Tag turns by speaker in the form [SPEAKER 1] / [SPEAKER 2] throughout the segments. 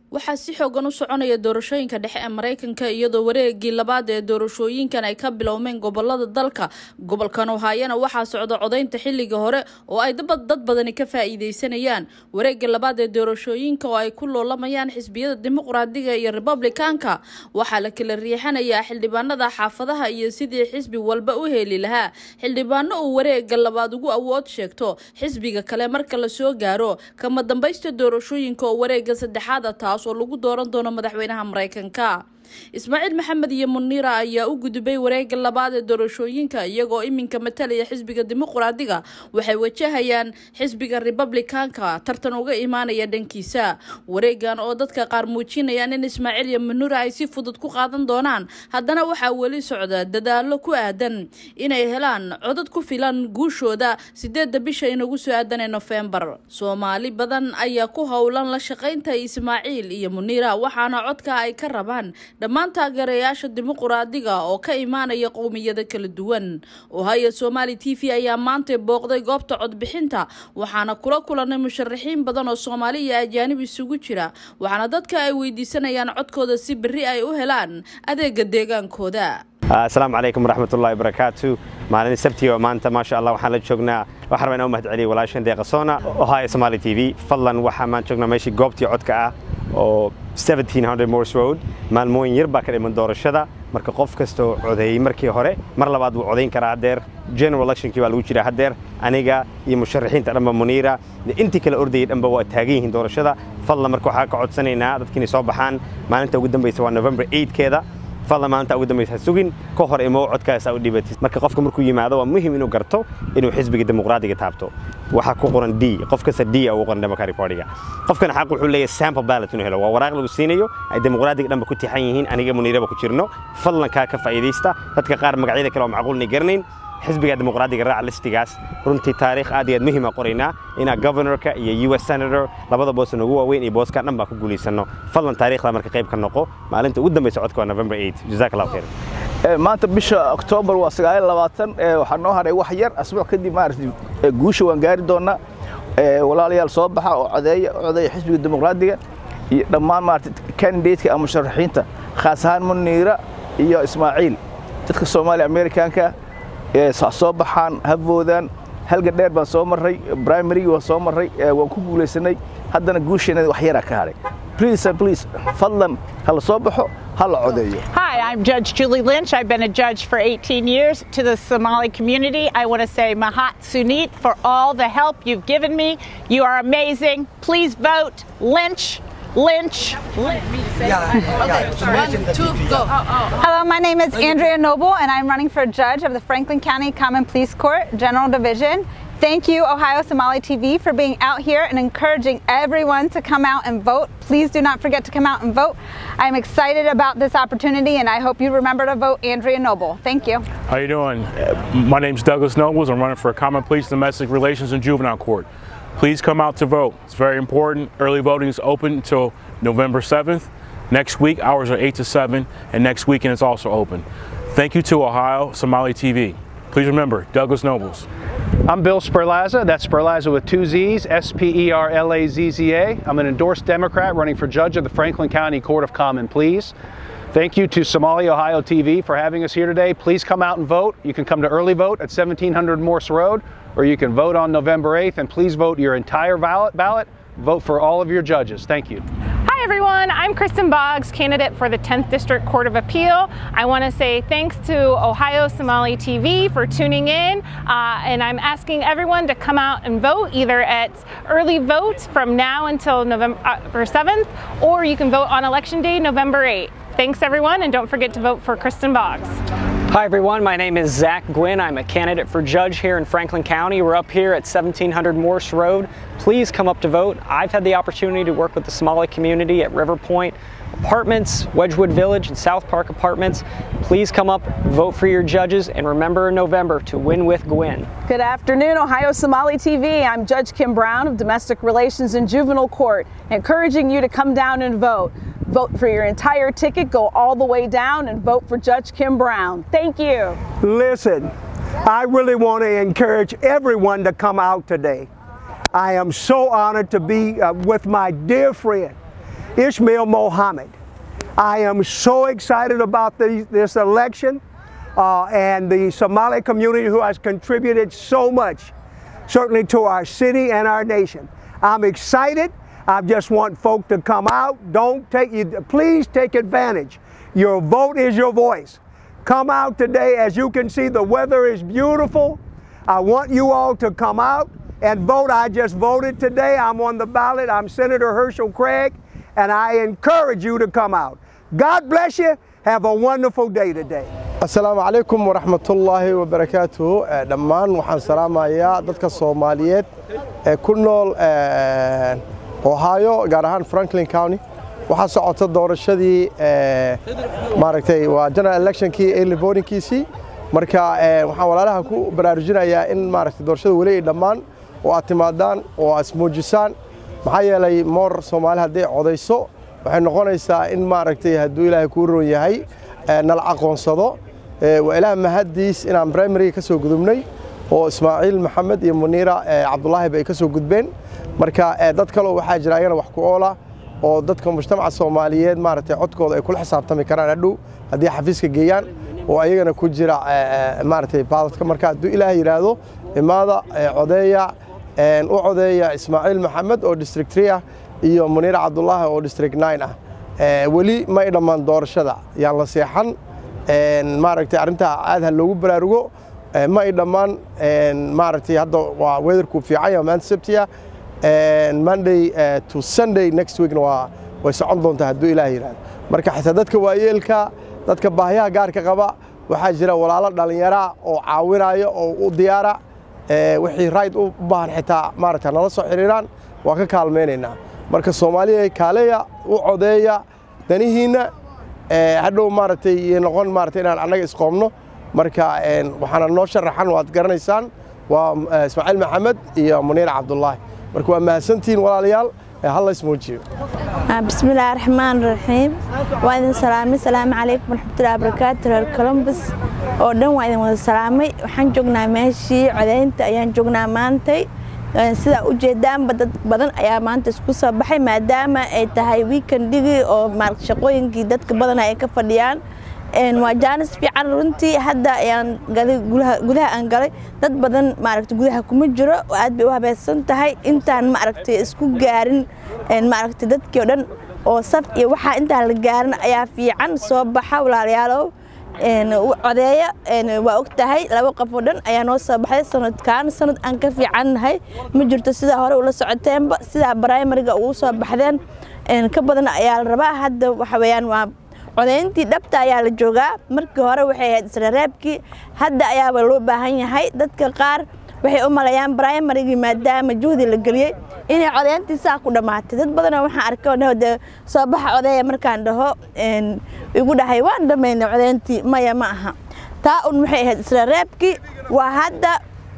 [SPEAKER 1] waxaa si xoogan u soconaya doorashooyinka dhexe ee maraykanka iyadoo wareegii labaad ee doorashooyinkan ay ka bilowmeen gobolada dalka gobolkan ohaayana waxaa socda codaynta xilliga hore oo ay dad badani ka faa'iideysanayaan wareega labaad ee doorashooyinka oo ay ku loolamayaan xisbiyada dimuqraadiga iyo republikaanka waxaa la kala riixanayaa xildhibaanada xaafadaha iyo sidii xisbi walba u heli lahaa xildhibaano uu wareega labaad ugu awood sheegto xisbiga kale marka la soo gaaro kama dambaysta doorashooyinka oo wareega saddexaada taas oo lagu dooran doono madaxweynaha maraykanka ismaaciil maxamed iyo muniira ayaa u gudubay wareega labaad ee doorashooyinka iyagoo iminka matalaya xisbiga dimuqraadiga waxay wajahayaan xisbiga republikaanka tartan uga imaanaya dhankiisa wareegan oo dadka qaar muujinayaan in ismaaciil iyo muniira ay si fudud ku qaadan doonaan haddana waxaa weli socda dadaalo ku aadan inay helaan codad ku filan guushooda sideedda bisha inagu soo aadan ee nofembar soomaali badan ayaa ku howlan la shaqaynta ismaaciil iyo muniira waxaana codka ay ka rabaan dhammaan taageerayaasha dimuqraadiga oo ka imaanaya qowmiyada kala duwan ohaya somaali t v ayaa maantay booqday goobta codbixinta waxaana kula kulanay musharaxiin badan oo soomaali iyo ajaanib isugu jira waxaana dadka ay weydiisanayaan codkooda si berri ay u helaan adeega deegaankooda
[SPEAKER 2] asalaamu calaykum waraxmatullahi wabarakaatu maalin sabtiga oo maanta maasha allah waxaan la joognaa waxaan rabaa inaan u mahad celiyo walaashan deeqasoona ohio somaali t v fadlan waxaa maan joognaa meeshii goobtii codka ah oo 1700 morse road maalmooyin yar baa ka dhiman doorashada marka qof kasta oo codeeyey markii hore mar labaad wuu codayn karaa haddeer general electionkii baa lagu jiraa haddeer aniga iyo musharaxiinta dhanba muniira intii kale ordayay dhanba waa taagan yihiin doorashada fadlan marka waxaa ka codsanaynaa dadka inay soo baxaan maalinta ugu dambaysa waa november 8keeda fadlan maalinta ugu dambaysa sugin ka hor imo codkaasa u dhibatid marka qofka markuu yimaado waa muhim inuu garto inuu xisbiga dimuqraadiga taabto waxaa ku qoran d qof kasta d ugu qoran democratic partyga qofkan xaq wuxuu leeyahay sample ballot inuu helo waa waraaq lagu siinayo ay dimuqraadiga dhanba ku tixan yihiin aniga muniiraba ku jirno fadlan kaa ka faa'iidaysta dadka qaar magacyada kale oo macquulnay garanayn xisbiga dimuqraadiga raaca listigaas runtii taariikh aad iyo aad muhiima qoraynaa inaa governorka iyo u s senator labada boos ugu waaweyn iyo booskan dhan baa ku guulaysano fadlan taariikhda marka qayb ka noqo maalinta ugu dambaysa codka waa november 8 jazaak allahu khayr
[SPEAKER 3] maanta bisha oktoobar waa sagaal labaatan waxaa noo haray wax yar asbuuc kadib maaragtay guusha waan gaari doonaa walaalayaal soo baxa oo codeeya codeeya xisbiga dimuqraadiga iyo dhammaan maaragtay candidateka ama musharaxiinta khaas ahaan muniira iyo ismaaciil dadka soomaaliya amerikaanka soo baxaan havoodaan halga dheer baan soo marray primarygii waan soo marray waan ku guulaysanay haddana guusheena wax yaraa ka haray please and please fadlan hala soo baxo hala codeeyo
[SPEAKER 4] Hi, I'm Judge Julie Lynch. I've been a judge for 18 years. To the Somali community, I want to say Mahat Sunit for all the help you've given me. You are amazing. Please vote Lynch. Lynch.
[SPEAKER 5] Hello, my name is Andrea Noble, and I'm running for judge of the Franklin County Common Police Court General Division. Thank you, Ohio Somali TV, for being out here and encouraging everyone to come out and vote. Please do not forget to come out and vote. I'm excited about this opportunity, and I hope you remember to vote Andrea Noble. Thank you.
[SPEAKER 6] How you doing? My name is Douglas Nobles. I'm running for Common Police, Domestic Relations, and Juvenile Court. Please come out to vote. It's very important. Early voting is open until November 7th. Next week, hours are 8 to 7, and next weekend it's also open. Thank you to Ohio Somali TV. Please remember, Douglas Nobles.
[SPEAKER 7] I'm Bill Sperlazza. That's Sperlazza with two Z's, S P E R L A Z Z A. I'm an endorsed Democrat running for judge of the Franklin County Court of Common Pleas. Thank you to Somali Ohio TV for having us here today. Please come out and vote. You can come to early vote at 1700 Morse Road, or you can vote on November 8th. And please vote your entire ballot. ballot. Vote for all of your judges. Thank you.
[SPEAKER 8] Hi everyone, I'm Kristen Boggs, candidate for the 10th District Court of Appeal. I want to say thanks to Ohio Somali TV for tuning in, uh, and I'm asking everyone to come out and vote either at early vote from now until November uh, 7th, or you can vote on Election Day, November 8th. Thanks everyone, and don't forget to vote for Kristen Boggs.
[SPEAKER 9] Hi everyone, my name is Zach Gwynn. I'm a candidate for judge here in Franklin County. We're up here at 1700 Morse Road. Please come up to vote. I've had the opportunity to work with the Somali community at River Point Apartments, Wedgewood Village, and South Park Apartments. Please come up, vote for your judges, and remember in November to win with Gwynn.
[SPEAKER 10] Good afternoon, Ohio Somali TV. I'm Judge Kim Brown of Domestic Relations and Juvenile Court, encouraging you to come down and vote. Vote for your entire ticket, go all the way down, and vote for Judge Kim Brown. Thank you.
[SPEAKER 11] Listen, I really want to encourage everyone to come out today. I am so honored to be uh, with my dear friend. Ishmael Mohammed. I am so excited about the, this election uh, and the Somali community who has contributed so much, certainly to our city and our nation. I'm excited. I just want folk to come out. Don't take you. Please take advantage. Your vote is your voice. Come out today. As you can see, the weather is beautiful. I want you all to come out and vote. I just voted today. I'm on the ballot. I'm Senator Herschel Craig, and I encourage you to come out. God bless you. Have a wonderful day today.
[SPEAKER 12] asalaamu calaykum waraxmatullaahi wabarakaatuhu dhammaan waxaan salaamayaa dadka soomaaliyeed ee ku nool ohio gaar ahaan franklin county waxaa socota doorashadii maaragtay waa general electionkii early votingkiisii marka waxaan walaalaha ku baraarujinayaa in maaragtay doorashada weli ay dhammaan oo aad timaadaan oo aad ismuujisaan maxaa yeelay moor soomaali hadday codayso waxay noqonaysaa in maaragtay hadduu ilaahay kuu roon yahay nala aqoonsado waa ilaah mahaddiis inaan primariga ka soo gudubnay oo ismaaciil maxamed iyo muniira cabdulaahi bay ka soo gudbeen marka dad kaleo waxaa jira ayagana wax ku oola oo dadka mujtamaca soomaaliyeed maaragtay codkooda ay kula xisaabtami karaan hadhow haddii xafiiska geeyaan oo ayagana ku jira maaragtay baadadka marka hadduu ilaah yidhaahdo imaada codeeya u codeeya ismaaciil maxamed oo district three ah iyo muniira cabdulaahi oo district nine ah weli ma ay dhammaan doorashada yaan la seexan maaragtay arrintaa aad ha loogu baraarugo ma ay dhammaan maaragtay hadda waa weatherku fiican yahay maanta sabtiya monday to sunday next weekna waa way socon doontaa hadduu ilaah yidhahdo marka xitaa dadka waayeelka dadka baahiyaha gaarka qaba waxaa jira walaalo dhallinyara oo caawinaya oo u diyaara wixii rayd u baahan xitaa maaragta nala soo xiriiraan waa ka kaalmaynaynaa marka soomaaliya kaaleya u codeeya danihiinna hadhow maaragtay iyo noqon maaragtay inaan annaga isqoomno marka waxaana noo sharaxan waad garanaysaan waa ismaaciil maxamed iyo muniir cabdulaahi marka waa mahadsantihiin walaalayaal halla ismuujiyo
[SPEAKER 13] بسم الله الرحمن الرحيم وإذن سلامي السلام عليكم ورحمة الله وبركاته reer Columbus oo dhan waa idin wada salaamay waxaan joognaa meeshii codeynta ayaan joognaa maantay sida u jeedaanba dad badan ayaa maanta isku soo baxay maadaama ay tahay weekendigi oo maaragta shaqooyinkii dadka badan ay ka fadhiyaan waa jaanis fiican runtii hadda ayaan galay gudaha aan galay dad badan maaragta gudaha kuma jiro aad bay u habaysan tahay intaan maaragtay isku gaarin maaragta dadkii oo dhan oo saf iyo waxaa intaan la gaarin ayaa fiican soo baxa walaalayaalow codeeya waa og tahay laba qof oo dhan ayaa noo soo baxday sanadkan sanad aan ka fiicannahay ma jirto sidaa hore ula socoteenba sidaa brimariga ugu soo baxdeen ka badan ayaa la rabaa hadda waxa weeyaan waa codeyntii dhabta ayaa la joogaa markii hore waxay ahayd israreebkii hadda ayaaba loo baahan yahay dadka qaar waxay u maleeyaan brimarigii maadaama juhdi la geliyey inay codeyntii saa ku dhammaatay dad badanoo waxaan arkay oo de soo baxa codeeya markaan dhaho igu dhahay waan dhammaynay codeyntii maya ma aha taa un waxay ahayd israreebkii waa hadda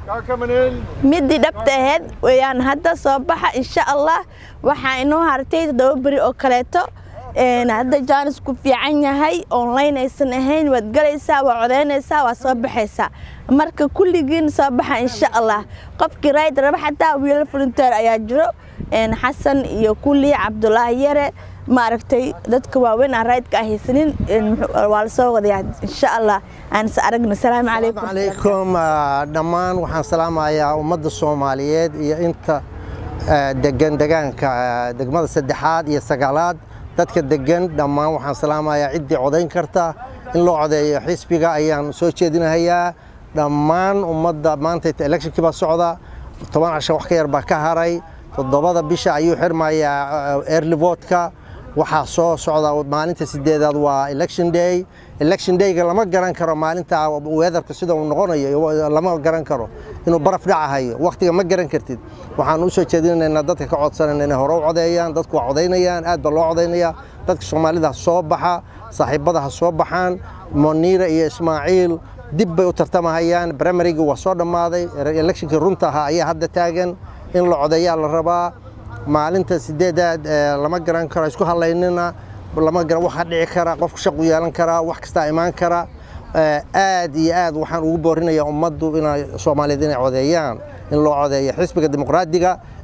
[SPEAKER 13] midii dhabta ahayd weyaan hadda soo baxa insha allah waxaa inoo hartay toddoba beri oo kaleeto hadda jaanis ku fiican yahay online aysan ahayn waad galaysaa waa codeynaysaa waa soo baxaysaa marka kulligiin soo baxa insha allah qofkii rayd raba xataa wiilal volunteer ayaa jiro xasan iyo kulli cabdulaahi yare maaragtay dadka waaweyn aan raydka ah haysanin waa la soo wadayaa insha allah aan is aragno asalaamu calaykum
[SPEAKER 14] calaykum dhammaan waxaan salaamayaa ummadda soomaaliyeed iyo inta degan degaanka degmada saddexaad iyo sagaalaad dadka degan dhammaan waxaan salaamayaa ciddii codayn karta in loo codeeyo xisbiga ayaan soo jeedinahayaa dhammaan ummadda maanta electionkii baa socda toban cashan wax ka yar baa ka haray toddobada bisha ayuu xirmayaa early votka waxaa soo socda maalinta sideedaad waa election day election dayga lama garan karo maalinta weatherka sida uu noqonayo lama garan karo inuu baraf dhacahayo wakhtiga ma garan kartid waxaan u soo jeedinaynaa dadka ka codsanayna inay hore u codeeyaan dadku waa codaynayaan aad baa loo codaynayaa dadka soomaalida ha soo baxa saaxiibada ha soo baxaan moniira iyo ismaaciil dib bay u tartamahayaan primarygii waa soo dhammaaday electionkii runta ahaa ayaa hadda taagan in la codeeyaa la rabaa maalinta sideedaad lama garan karo isku hadlaynina lama garan waxa dhici kara qofku shaqu yeelan karaa wax kastaa imaan kara aad iyo aad waxaan ugu boorinayaa ummaddu inay soomaaliyeed inay codeeyaan in loo codeeyo xisbiga dimuqraadiga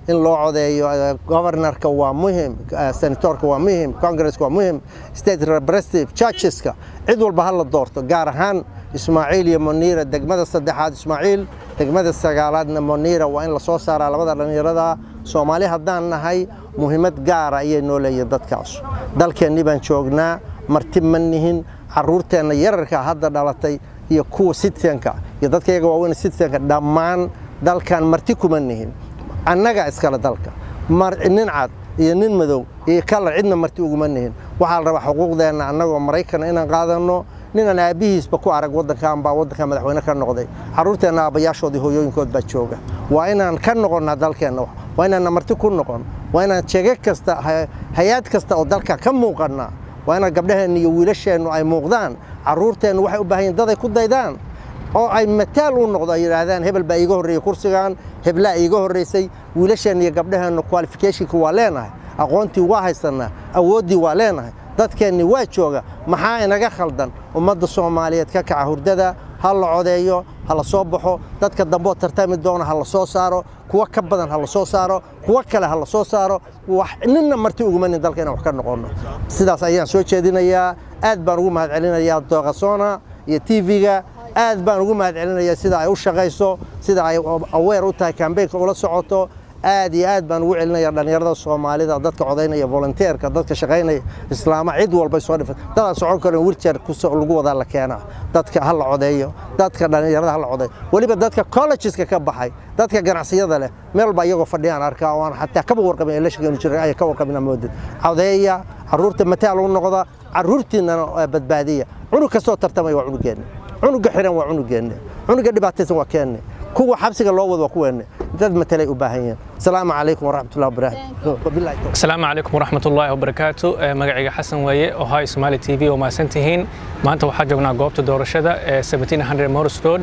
[SPEAKER 14] in loo codeeyo governorka waa muhim senatorka waa muhim congresska waa muhim state representative churcheska cid walba ha la doorto gaar ahaan ismaaciil iyo muniira degmada saddexaad ismaaciil degmada sagaalaadna muniira waa in lasoo saaraa labada dhallinyarada soomaali haddaan nahay muhiimad gaara ayay noo leeyihin dadkaas dalkeennii baan joognaa marti ma nihin carruurteenna yararka hadda dhalatay iyo kuwa citizenka iyo dadka iyaga waaweyn citizenka dhammaan dalkan marti kuma nihin annaga iskale dalka nin cad iyo nin madow iyo kalar cidna marti uguma nihin waxaa la rabaa xuquuqdeenna annagoo maraykana inaan qaadanno ninaan aabbihiisba ku arag waddankan baa waddankan madaxweyne ka noqday carruurteenna aabbayaashoodii hooyooyinkood baa jooga waa inaan ka noqonnaa dalkeenna waa inaanna marti ku noqon waa inaan jege kasta hay-ad kasta oo dalka ka muuqannaa waa inaan gabdhaheenna iyo wiilasheennu ay muuqdaan carruurteennu waxay u baahan yihin dad ay ku daydaan oo ay mataal u noqdo ay yidhaahdaan hebel baa iiga horreeyey kursigan heblaa iiga horraysay wiilasheenna iyo gabdhaheenna qualificationka waa leenahay aqoontii waa haysannaa awooddii waa leenahay dadkeenni waa jooga maxaa inaga khaldan ummadda soomaaliyeed ka kaca hurdada ha la codeeyo ha la soo baxo dadka dambeoo tartami doona ha la soo saaro kuwa ka badan ha la soo saaro kuwa kale ha la soo saaro ninna marti ugumanin dalka inaan wax ka noqonno sidaas ayaan soo jeedinayaa aad baan ugu mahad celinayaa dooqasona iyo tv-ga aad baan ugu mahad celinayaa sida ay u shaqayso sida ay aweer u tahay kambeynka ula socoto aad iyo aad baan ugu celinaya dhallinyarada soomaalida dadka codaynaya volunteerka dadka shaqaynaya islaama cid walbay soo dhifan dadaan socon karin wilchair lagu wadaa la keenaa dadka ha la codeeyo dadka dhallinyarada ha la codeeyo weliba dadka collegeska ka baxay dadka ganacsiyada leh meel baa iyagoo fadhiyaan arkaa oo aan xataa kaba warqabin electionkeenu jiray ay ka warqabina moodid codeeya carruurta mataal u noqda carruurtiinnana badbaadiya cunug kastoo tartamaya waa cunugeenna cunuga xiran waa cunugeenna cunuga dhibaataysan waa keenne kuwa xabsiga loo wado waa kuweenne dad matalay u baahan yihiin asalaamu calaykum waraxmatullahi wabarakaatu
[SPEAKER 15] asalaamu calaykum waraxmatullaahi wabarakaatu magacayga xasan weeye ohio somali t v oo mahadsan tihiin maanta waxaa joognaa goobta doorashada ee 1700 morris road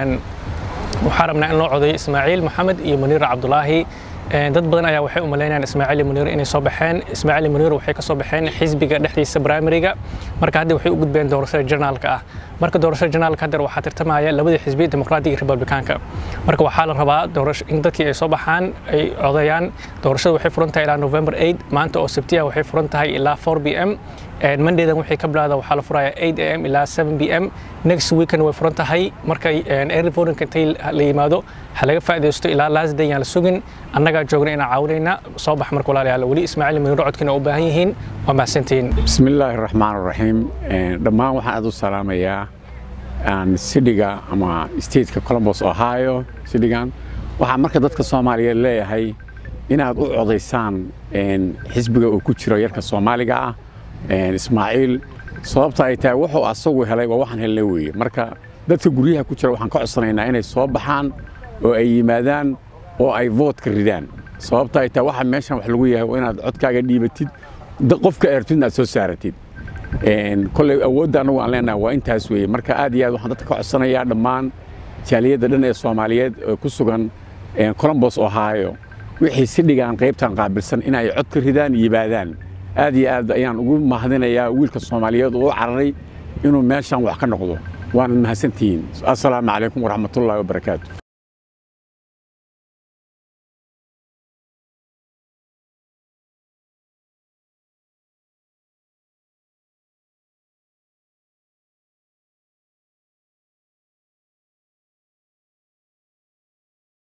[SPEAKER 15] waxaa rabnaa in loo codeeyo ismaaciil maxamed iyo muniira cabdulaahi dad badan ayaa waxay u malaynayaan ismaaciil iyo muniir inay soo baxeen ismaaciil iyo muniir waxay ka soo baxeen xisbiga dhexdiisa primariga marka hadda waxay u gudbeen doorashada generaalka ah marka doorashada generaalka hadda waxaa tartamaya labadii xisbi dimuqraadiga iyo republikaanka marka waxaa la rabaa in dadkii ay soo baxaan ay codeeyaan doorashada waxay furan tahay ilaa november 8 maanta oo sabtiya waxay furan tahay ilaa 4 b m mondaydan waxay ka bilaada waxaa la furaya 8 am ilaa 7 b m next weekend way furan tahay marka early voting intay la yimaado ha laga faa'iidaysto ilaa last day yaan la sugin annagaa joogna inaan caawinayna soo bax marka walaalayaal weli ismaaciil muniir codkiina u baahan yihiin waa mahadsantihiin
[SPEAKER 16] بسم الله الرحمن الرحيم dhammaan waxaan aad u salaamayaa sidhiga ama stateka columbus ohio sidhigan waxaa marka dadka soomaaliyeed leeyahay inaad u codaysaan xisbiga uu ku jiro yarka soomaaliga ah ismaaciil sababta ay tahay wuxuu asagu helay waa waxaan helnay weeye marka dadka guryaha ku jira waxaan ka codsanaynaa inay soo baxaan oo ay yimaadaan oo ay voodka ridaan sababta ay tahay waxa meeshan wax lagu yahay waa inaad codkaaga dhiibatid qofka eertidna aad soo saaratid kolley awoodda annagu aan leenahay waa intaas weeye marka aad iyo aad waxaan dadka ka codsanayaa dhammaan jaaliyadda dhan ee soomaaliyeed ee ku sugan columbus ohio wixii si dhigaan qaybtan qaabilsan inay cod ka ridaan yimaadaan aad iyo aad ayaan ugu mahadinayaa wiilka soomaaliyeed oo u cararay inuu meeshan wax ka noqdo waana mahadsantihiin assalaamu calaykum waraxmatullaahi wabarakaatu